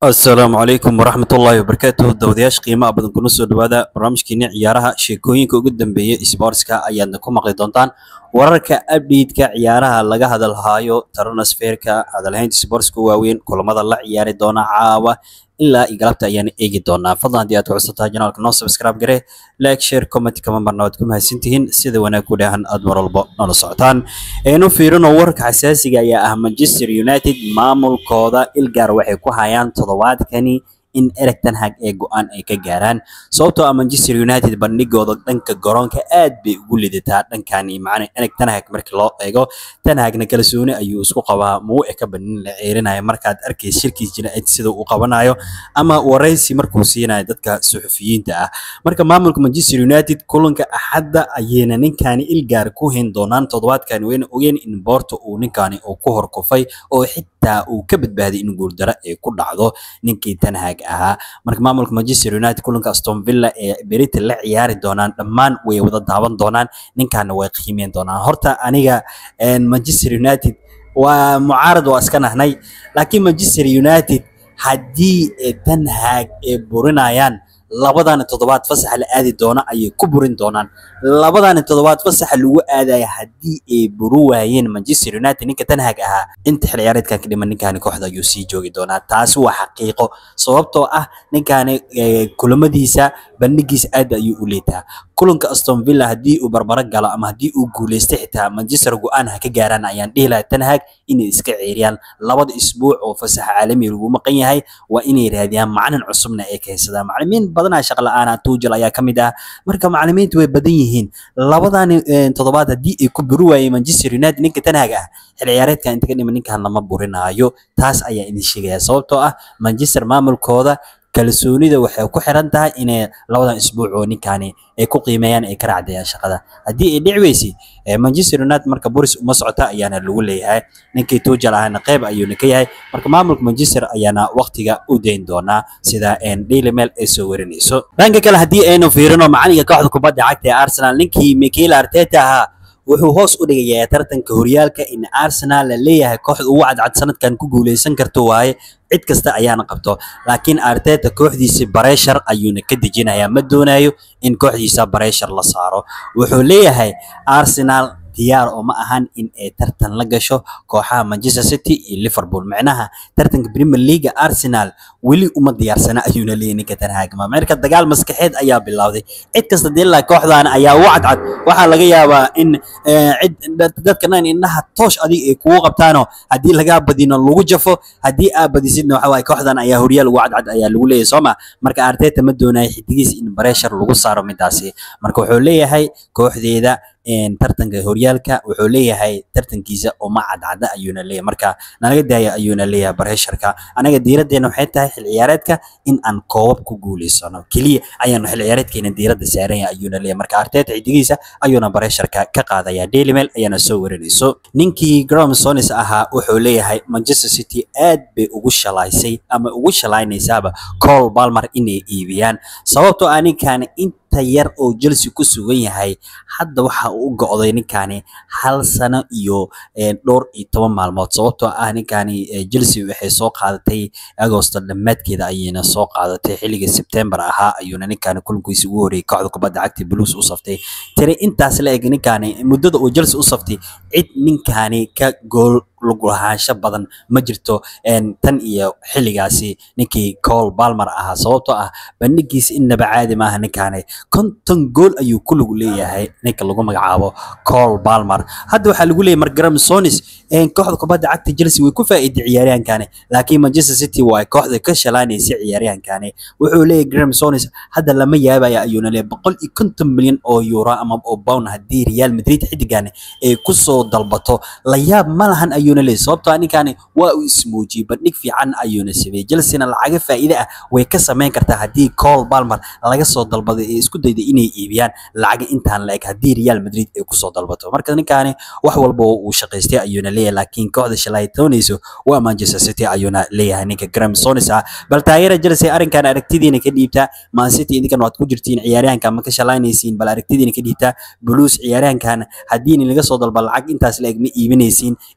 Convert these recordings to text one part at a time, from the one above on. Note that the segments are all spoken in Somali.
asalaamu calaykum waraxmatullaahi wabarakaatuh dawadayaasha qiimaha badan kuna soo dhawaada barnaamijkeeni ciyaaraha sheekooyinka ugu dambeeya sportska ayaadna ku maqli doontaan wararka update-ka ciyaaraha laga hadalhaayo transferka hadalhaynta sportska waaweyn kulamada la ciyaari doona caawa ilaa iyo galabta ayaan eegi doonaa fadlan haddii aad ku cusubtahay janaalka noo subscribe gare like share comment kama marna waad ku mahadsantihiin sida wanaag ku dhahan aad mar walba nala socotaan aynu fiirino warka xasaasiga ayaa ah manchester united maamulkooda ilgaar waxay ku hayaan toddobaadkani in Erik ten Hag ee go'aan ay ka gaaraan sababtoo ah Manchester United bandhigooda dhanka garoonka aad bay ugu lidataa dhankani macna Erik ten Hag markii loo eego ten Hagna kalsooni ayuu isku qabaa muu ee ka banin la ceerinayo markaad arkay shirkiis jira sida uu qabanayo ama waraysi markuu siinayo dadka suxufiyiinta ah marka maamulka Manchester United kulanka axadda ayayna ninkani ilgaar ku hin doonaan toddobaadkan wayna ogeen in Porto uu ninkani uu ku horkufay oo xitaa uu ka badbaaday in guuldaro ay ku dhacdo ninkii ten Hag ahaa marka maamulka Manchester United kulanka Aston Villa ee berita la ciyaari doonaan dhammaan way wada daawan doonaan ninkaana way qiimeyn doonaan horta aniga Manchester United waa mucaarad waa iska nahnay laakiin Manchester United haddii ten Hag ay burinayaan labadana toddobaad fasaxa la aadi doona ayay ku burin doonaan labadana toddobaad fasaxa lagu aadaya haddii ay buru waayeen Manchester United ninka Ten Hag ahaa inta xil ciyaareedkan ka dhiman ninkani kooxda ayuu sii joogi doonaa taasi waa xaqiiqo sababtoo ah ninkani kulamadiisa bandhigiisa aad ayuu u leetaa kulanka Aston Villa haddii uu barbaro galo ama haddii uu guuleysto xitaa Manchester go'aan ha ka gaaraan ayaan dhihi lahaa Ten Hag inay iska ceeriyaan labada isbuuc oo fasaxa caalami lagu maqan yahay waa inay raadiyaan macalin cusubna ay keensadaan macalimiin badanaa shaqo la'aana Tuchel ayaa ka mid ah marka macalimiintu way badan yihiin labadan toddobaad haddii ay ku buri waayeen Manchester United ninka Ten Hag ah xil ciyaareedkan inta ka dhiman ninkan lama burinaayo taas ayaa idin sheegaya sababtoo ah Manchester maamulkooda kalsoonida waxay ku xiran tahay inay labadan isbuuc oo ninkani ay ku qiimeeyaan ay ka raacdayaan shaqada haddii ay dhici weysay Manchester United marka Boris uma socota ayaana lagu leeyahay ninkii Tuchel ahna qayb ayuuna ka yahay marka maamulka Manchester ayaana waqtiga u deyn doonaa sida Daily Mail ay soo warinayso dhanka kale haddii aynu fiirino macalinka kooxda kubadda cagta ee Arsenal ninkii Mikel Arteta ahaa wuxuu hoos u dhigayaa tartanka horyaalka in Arsenal la leeyahay kooxda ugu cadcad sanadkan ku guuleysan karto waaye cid kasta ayaana qabto laakiin Arteta kooxdiisa pressure ayuuna ka dejinayaa ma doonayo in kooxdiisa pressure la saaro wuxuu leeyahay Arsenal diyaar oo ma ahan in ay tartan la gasho kooxaha Manchester City iyo Liverpool macnaha tartanka Premier League Arsenal weli uma diyaarsana ayuuna leeyahay ninka Ten Hag marka dagaal maskaxeed ayaa bilowday cid kasta dilaa kooxdan ayaa u cadcad waxaa laga yaabaa in cid dadka naan indhaha toosh adiga ay kugu qabtaano haddii lagaa badino lagu jafo haddii aad badisidna waxa waaye kooxdan ayaa horyaal ugu cadcad ayaa lagu leeyahay sooma marka Arteta ma doonayo xidigiis in pressure lagu saaro midaasi marka wuxuu leeyahay kooxdeeda tartanka horyaalka wuxuu leeyahay tartankiisa uma cadcada ayuuna leeyahay marka nalaga daaya ayuuna leeyahay bareesharka anaga diiraddeena waxay tahay xil ciyaareedka in aan koobab ku guuleysano keliya ayaanu xil ciyaareedkeena diiradda saaranya ayuuna leeyahay marka arteta xidigiisa ayuuna bareesharka ka qaadaya daily mail ayaana soo warinayso ninkii graham sonis ahaa wuxuu leeyahay manchester city aad bay ugu shalaysay ama ugu shalaynaysaaba cole balmer inay iibiyaan sababtoo ah ninkan inta yar oo Chelsea ku sugan yahay hadda waxa uu go'day ninkani hal sano iyo dhowr iyo toban maalmood sababtoo ah ninkani Chelsea waxay soo qaadatay Agosto dhammaadkeeda ayayna soo qaadatay xilliga September ahaa ayuuna ninkani kulankiisa ugu horeeyay kooxda kubadda cagta Blues u saftay tiri intaas la eg ninkani muddada uu Chelsea u saftay cid ninkani ka gool lug lahaansho badan ma jirto tan iyo xilligaasi ninkii Cole Palmer ahaa sababtoo ah bandhigiisa innaba caadi maaha ninkaani konton gool ayuu ku lug leeyahay ninka lagu magacaabo Cole Palmer hadda waxaa lagu leeyahay Mark Graham Sonis kooxda kubadda cagta Chelsea way ku faa'iiday ciyaaryahankani laakiin Manchester City waa kooxda ka shalaanaysa ciyaaryahankani wuxuu leeyahay Graham Sonis hadda lama yaabaya ayuuna leeyahay boqol iyo konton milyan oo euro ama oo pound haddii Real Madrid xidigani ay ku soo dalbato la yaab ma lahan ayuu ayuuna leeyahay sababtoo ah ninkani waa uu ismuujiyey bandhig fiican ayuuna sameeyey Chelsea-na lacaga faa'iido ah way ka sameyn kartaa haddii Cole Palmer laga soo dalbaday ee isku dayday inay iibiyaan lacaga intaan la eg haddii Real Madrid ay ku soo dalbato marka ninkani wax walba uu shaqaystay ayuuna leeyahay laakiin kooxda shalay doonayso waa Manchester City ayuuna leeyahay ninka Graham Souness ah bal taageera Chelsea arrinkan aragtidiina ka dhiibta Man City idinkan waad ku jirtiin ciyaaryahanka ma ka shalaynaysiin bal aragtidiina ka dhiibta Blues ciyaaryahankan haddii laga soo dalba lacag intaas la eg ma iibinaysiin idinkan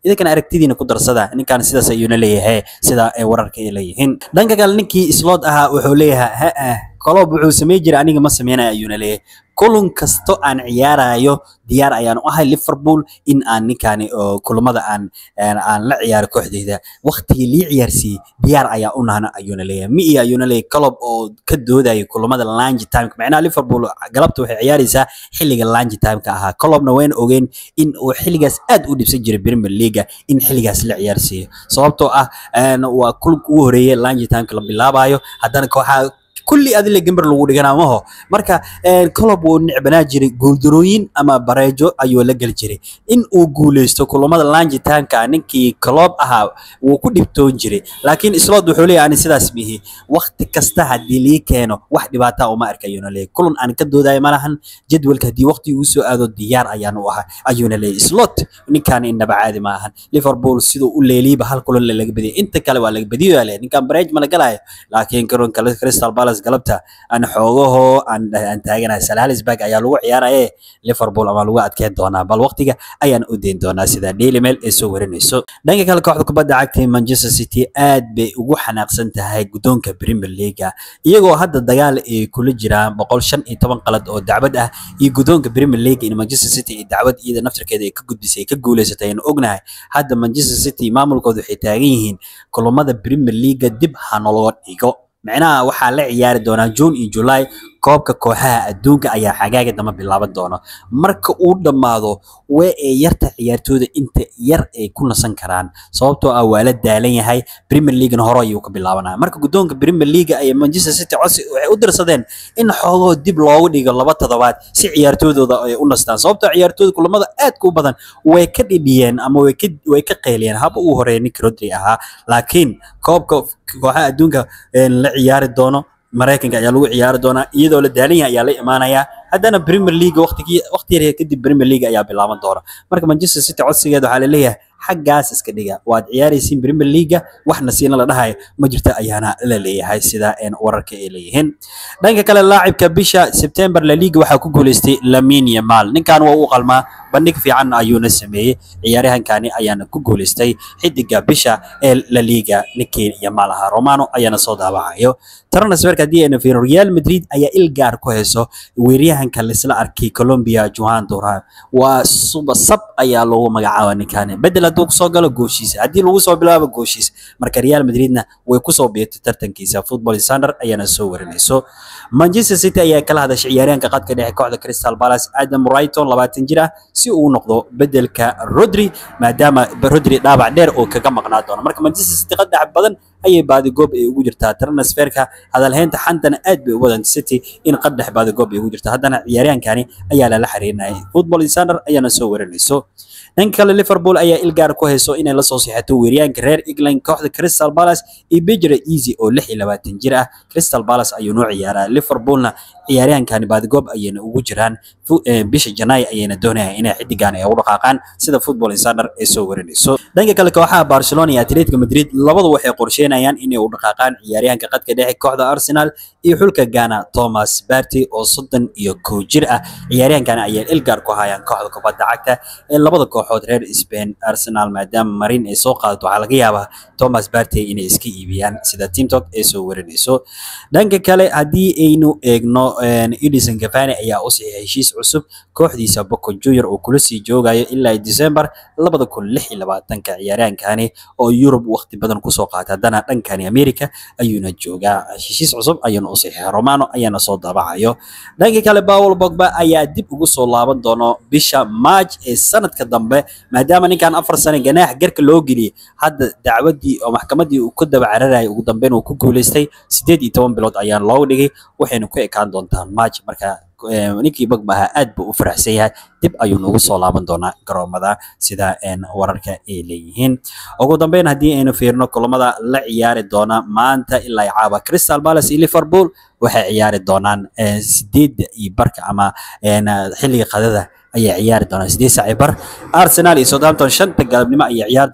aragtidiina ku darsada ninkan sidaas ayuuna leeyahay sida ay wararka ay leeyihiin dhanka kale ninkii slot ahaa wuxuu leeyahay ha kolob wuxuu samey jiray aniga ma sameynaya ayuuna leeyahay kulun kasto aan ciyaarayo diyaar ayaan u ahay liverpool in aan ninkaani kulamada aan aan la ciyaaro kooxdeyda waqtigii lii ciyaarsiiyey diyaar ayaa u nahna ayuuna leeyahay mi iyo ayuuna leeyahay colob oo ka doodayo kulamada lange timeka macnaha liverpool galabta waxay ciyaaraysaa xilliga lange timeka ahaa colobna wayna ogeen in uu xilligaas aad u dhibsan jiray premier leaga in xilligaas la ciyaarsiiyo sababtoo ah waa kulubka ugu horeeyay lange timeka la bilaabayo haddana kooxaa kulli adile gambar lagu dhiganaa maho marka colob wuu necbanaa jiray guuldarooyin ama bareejo ayuu la geli jiray in uu guuleysto kulamada langitanka ninkii colob ahaa wuu ku dhibtoon jiray laakiin slot wuxuu leeyahay ani sidaas mihi waqti kasta haddii lii keeno wax dhibaata uma arka ayuuna leeyahay kulan aan ka doodayo malahan jadwalka haddii waqti uu soo aado diyaar ayaan u ahay ayuuna leeyahay slot ninkaan inaba caadi ma ahan liverpool siduu u leeliiba hal kulan laga badiyay inta kale waa laga badiyo le ninkaan bareej ma la galayo laakiin kulanka crystal palace galabta aan xoogaho aan aan taaganahay salalisburg ayaa lagu ciyaaraye liverpool ama lagu adkeyn doonaa bal waqtiga ayaan u deyn doonaa sida daily mail ee soo warinayso dhanka kale kooxda kubadda cagta ee manchester city aad bay ugu xanaaqsan tahay guddoonka premier leaga iyagoo hadda dagaal ay kula jiraan boqol shan iyo toban qalad oo dacwad ah iyo guddoonka premier league in manchester city iyo dacwad iyada naftarkeeda ay ka gudbisay ay ka guuleysatay aynu ognahay hadda manchester city maamulkooda waxay taagan yihiin kulamada premier leaga dib ha nologa dhigo micnaha waxaa la ciyaari doonaa june iyo july koobka kooxaha adduunka ayaa xagaaga dama bilaaban doona marka uu dhammaado way ee yarta ciyaartooyda inta yar ay ku nasan karaan sababtoo ah waa la daalan yahay premier leaguena hore ayuu ka bilaabanaya marka guddoonka premier league ay manchester city codsi waxay u dirsadeen in xoogoo dib loogu dhigo laba toddobaad si ciyaartooydooda ay u nastaan sababtoo ciyaartooyda kulamada aadka u badan way ka dhidhiyeen ama way ka way ka qeyliyeen haba uu horeeya nick rodri ahaa laakiin koobka kooxaha adduunka la ciyaari doono maraykanka ayaa lagu ciyaari doonaa iyadoo la daalan yahay ayaa la imaanayaa haddana premier league waqtigii waqti yar kadib premier league ayaa bilaaban doona marka manchester city codsigeeda waxaa laleeyahay xaggaas iska dhiga waad ciyaaraysiin premier leaga waxna siina la dhahayo ma jirta ayaana la leeyahay sida wararka ay leeyihiin dhanka kale laacibka bisha september la liga waxaa ku guuleystay lamin yamal ninkan waa u qalmaa bandhig fiican ayuuna sameeyey ciyaaryahankani ayaana ku guuleystay xidiga bisha ee la liga ninkii yamal ahaa romano ayaana soo daawacayo transferka haddii aynu fiirino real madrid ayaa il gaar ku hayso weeryahanka laisla arkay colombia johan duran waa suba sab ayaa loogu magacaaba ninkani bedel hadduu kusoo galo gooshiisa haddii lagu soo bilaabo gooshiisa marka real madridna way kusoo biirtay tartankiisa football sander ayaana soo warinayso manchester city ayaa kala hadashay ciyaaryahanka qadka dhexe kooxda crystal palace adam brighton labaatan jir ah si uu noqdo bedelka rodri maadaama rodri dhaabac dheer oo kaga maqnaa doono marka manchester city qad dhex badan ayay baadigoob ay ugu jirtaa transferka hadalhaynta xantana aad bay u badan city in qad dhex baadigoob ay ugu jirta haddana ciyaaryahankani ayaa lala xiriirinayay football sander ayaana soo warinayso dhanka kale liverpool ayaa ilgaar ku hayso inay la soo siixato weeryaanka reer england kooxda crystal palace iyo bejre easy oo lix iyo labaatan jir ah crystal palace ayuu noo ciyaaraa liverpoolna ciyaaryahankani baadigoob ayayna ugu jiraan bisha janaay ayayna doonayaan inay xidigan ay ugu dhaqaaqaan sida football insider ay soo warinayso dhanka kale kooxaha barcelona iyo atletico madrid labadu waxay qorsheynayaan inay u dhaqaaqaan ciyaaryahanka qadka dhexe kooxda arsenal iyo xulka ghana thomas barty oo soddon iyo kow jir ah ciyaaryahankani ayay ilgaar ku hayaan kooxda kubadda cagta ee labada kooxood reer spain arsenal maadaama marin ay soo qaadato waxaa laga yaabaa thomas barty inay iska iibiyaan sida teamtalk ay soo warinayso dhanka kale haddii aynu eegno edison cavani ayaa u saxiixay heshiis cusub kooxdiisa Boca Junior oo kula sii joogayo ilaa December labada kun lix iyo labaatanka ciyaaryahankani oo Yurub waqti badan kusoo qaatay haddana dhankani America ayuuna joogaa heshiis cusub ayuuna u saxiixay Romano ayaana soo daabacayo dhanka kale Paul Pogba ayaa dib ugu soo laaban doono bisha March ee sanadka dambe maadaama ninkan afar sano ganaax garka loo geliyay hadda dacwadii oo maxkamadii uu ku daba cararayay ugu dambeyn uu ku guuleystay sideed iyo toban bilood ayaa loogu dhigay waxayna ku ekaan doontaa March marka ninkii Pogba ahaa aad buu u faraxsan yahay dib ayuu noogu soo laaban doonaa garoomada sida wararka ay leeyihiin ugu dambeyn haddii aynu fiirno kulamada la ciyaari doona maanta ilaa caaba Crystal Palace iyo Liverpool waxay ciyaari doonaan sideedda iyo barka ama xilliga qadada ayay ciyaari doonaan sideed saac iyo bar Arsenal iyo Southampton shanta galabnimo ayay ciyaari doonaan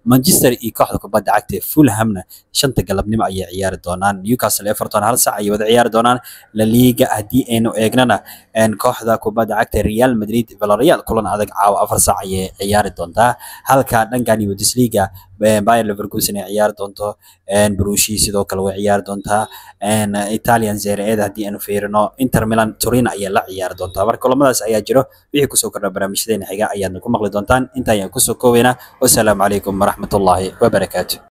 manchester iyo kooxda kubadda cagta ee fulhamna shanta galabnimo ayay ciyaari doonaan newcastle everton hal sac ayay wada ciyaari doonaan la liga haddii aynu eegnana kooxda kubadda cagta real madrid villarreal kulan adag caawa afar sac ayay ciyaari doontaa halka dhankan bundesliga bayer leverkusen ay ciyaari doonto brushi sidoo kale way ciyaari doontaa italian serie eda haddii aanu fiirino inter milan turin ayaa la ciyaari doontaa marka kulamadaas ayaa jiro wixii kusoo kordha barnaamijyadeena xiga ayaadna ku maqli doontaan inta ayaan kusoo koobaynaa wasalaamu calaykum waraxmatullaahi wabarakaatu